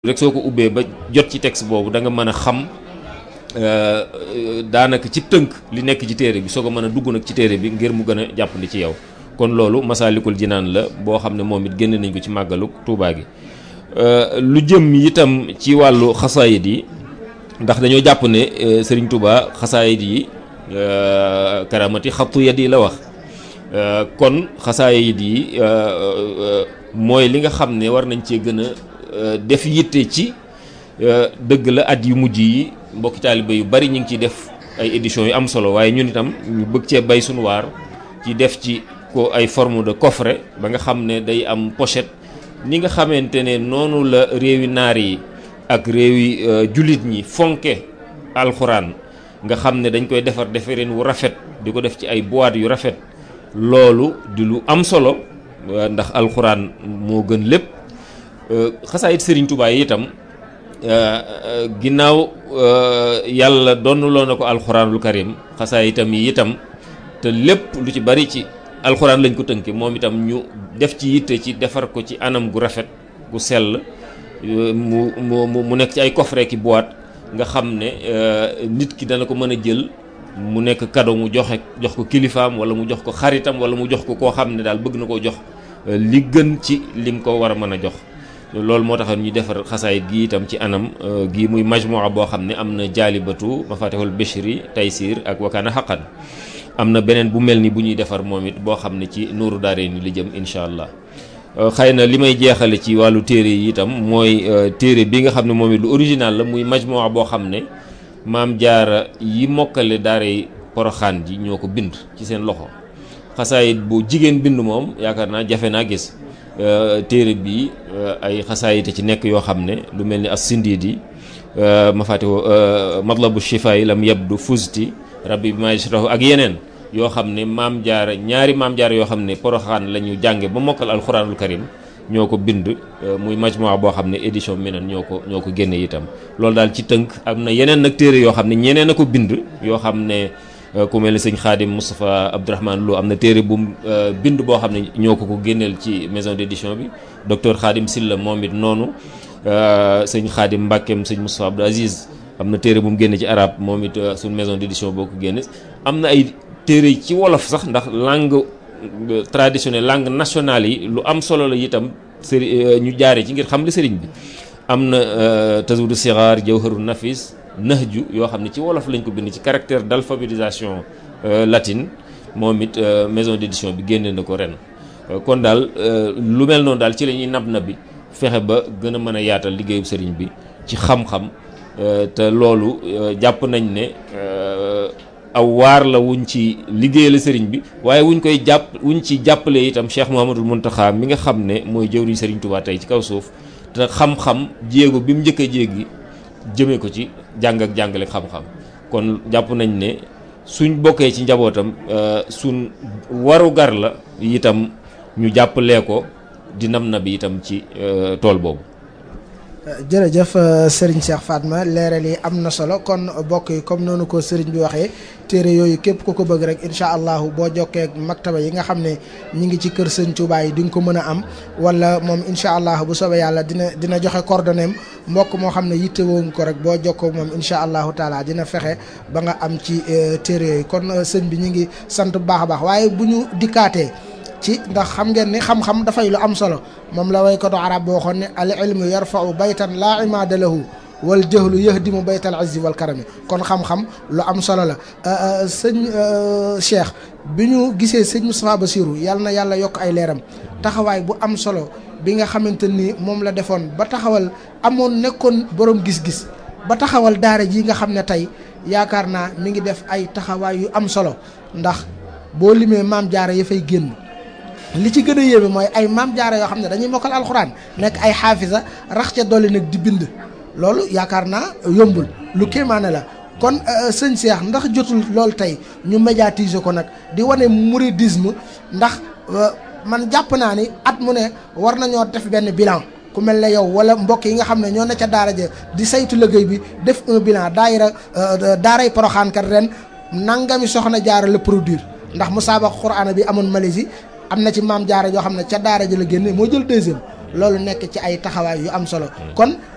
rek soo ko ubbee ba jot ci texte boobu da nga mën a xam daanaka ci tënk li nekk ci téere bi soo ko mën a dugg nag ci téere bi ngir mu gën a jàppandi ci yow kon loolu masaalikul jinaan la boo xam ne moom it génne nañ ko ci màggalu Tuubaa gi lu jëm itam ci wàllu xasaayid yi ndax dañoo jàpp ne Sëriñ Tuubaa xasaayid yi karamati xattu yad yi la wax kon xasaayid yi mooy li nga xam ne war nañ cee gën a def yitte ci dëgg la at yu mujj yi mbokki taaliba yu bari ñu ngi ciy def ay éditions yu am solo waaye ñun itam ñu bëgg cee bay suñu waar ci def ci ko ay forme de coffret ba nga xam ne day am pochette ni nga xamante ne noonu la réewi naar yi ak réewi jullit ñi fonke alxuraan nga xam ne dañ koy defar defareen wu rafet di ko def ci ay boîte yu rafet loolu di lu am solo ndax alxuraan moo gën lépp xasaayit Sëriñ Tuubaa yi itam ginnaaw yàlla donnuloo na ko alxuraanul karim xasaayitam yi itam te lépp lu ci bari ci alxuraan lañ ko tënke moom itam ñu def ci yitte ci defar ko ci anam gu rafet gu sell mu mu mu nekk ci ay coffret ki boîte nga xam ne nit ki dana ko mën a jël mu nekk cadeau mu joxe jox ko kilifaam wala mu jox ko xaritam wala mu jox ko koo xam ne daal bëgg na koo jox li gën ci lim ko war a mën a jox loolu moo taxoon ñu defar xasaayit gi itam ci anam gi muy majmua boo xam ne am na jaalibatu mafatihul bishri taysir ak wakaana xaqan am na beneen bu mel ni bu ñuy defar moom it boo xam ne ci nuuru daare ni li jëm incha allah xëy na li may jeexale ci wàllu téere yi itam mooy téere bi nga xam ne moom it lu original la muy majmua boo xam ne maam jaara yi mokkale daare poroxaan ji ñoo ko bind ci seen loxo xasaayit bu jigéen bind moom yaakaar naa jafe naa gis téere bi ay xasaayite ci nekk yoo xam ne lu mel ni as sindiidi ma fàttewoo matlabu shifa yi lam yabdu fusti rabbi bi majrahu ak yeneen yoo xam ne maam jaara ñaari maam jaara yoo xam ne poroxaan la ñu jànge ba mokkal alxuraanul karim ñoo ko bind muy majmua boo xam ne édition minan ñoo ko ñoo ko génne itam loolu daal ci tënk am na yeneen nag téere yoo xam ne ñeneen a ko bind yoo xam ne ku mel ni sëñ Xaadim Moustapha Abdourahmane Lo am na téere bu bind boo xam ne ñoo ko ko génneel ci maison d'édition bi docteur Xaadim Silla moom it noonu sëñ Xaadim Mbàkkeem sëñ Moustapha Abdou Aziz am na téere bu mu génne ci arab moom it suñ maison d'édition boo ko génne am na ay téere ci wolof sax ndax langue traditionnelle langue nationale yi lu am solo la itam sëri ñu jaare ci ngir xam li sëriñ bi am na tazawudu sixaar jawharu nafis nahju yoo xam ne ci wolof lañ ko bind ci caractère d'alphabétisation latine moom it maison d'édition bi génne na ko ren kon daal lu mel noonu daal ci la ñuy nab na bi fexe ba gën a mën a yaatal liggéeyu sëriñ bi ci xam-xam te loolu jàpp nañ ne aw waar la wuñ ci liggéeyal sëriñ bi waaye wuñ koy jàpp wuñ ci jàppale itam Cheikh Mouhamadul Mountakha mi nga xam ne mooy jëwriñ sëriñ Touba tey ci kaw suuf te xam-xam jéego bi mu njëkk a jéegi jëmee ko ci jàng ak jàngale xam-xam kon jàpp nañ ne suñ bokkee ci njabootam suñ waru gar la itam ñu jàppalee ko di nam na bi itam ci tool boobu jërëjëf Serigne Cheikh Fatma leeral yi am na solo kon bokk yi comme noonu ko Serigne bi waxee téere yooyu képp ku ko bëgg rek incha allahu boo jokkee ak maktaba yi nga xam ne ñi ngi ci kër Sëñ Touba yi di nga ko mën a am wala moom incha allah bu soobee yàlla dina dina joxe coordonnées mbokk moo xam ne yittewoo nga ko rek boo jokkoo moom incha allahu taala dina fexe ba nga am ci téere yooyu kon sëñ bi ñu ngi sant bu baax a baax waaye bu ñu dikkaatee. ci ndax xam ngeen ni xam-xam dafay lu am solo moom la waykatu arab boo xoon ne al ilmu yarfau baytan laa imaada lahu wal jahlu yahdimu baytal izzi wal karami kon xam-xam lu am solo la sëñ Cheikh bi ñu gisee sëñ Moustapha Bassirou yàlla na yàlla yokk ay leeram taxawaay bu am solo bi nga xamante ni moom la defoon ba taxawal amoon nekkoon borom gis-gis ba taxawal daara ji nga xam ne tey yaakaar naa mi ngi def ay taxawaay yu am solo ndax boo limee maam jaara ya fay génn li ci gën a yéeme mooy ay maam jaara yoo xam ne dañuy mokkal alxuraan nekk ay xaafisa rax ca dolli nag di bind loolu yaakaar naa yombul lu kéemaane la kon sëñ Cheikh ndax jotul loolu tey ñu médiatiser ko nag di wane mouridisme ndax man jàpp naa ni at mu ne war nañoo def benn bilan ku mel ne yow wala mbokk yi nga xam ne ñoo ne ca daara ja di saytu liggéey bi def un bilan daayira daaray Poroxaan kat ren nangami soxna jaara la produire ndax musaabaqa Qur'aan bi amoon Malaisie am na ci maam jaara yoo xam ne ca daara ji la génne moo jël deuxième loolu nekk ci ay taxawaay yu am solo kon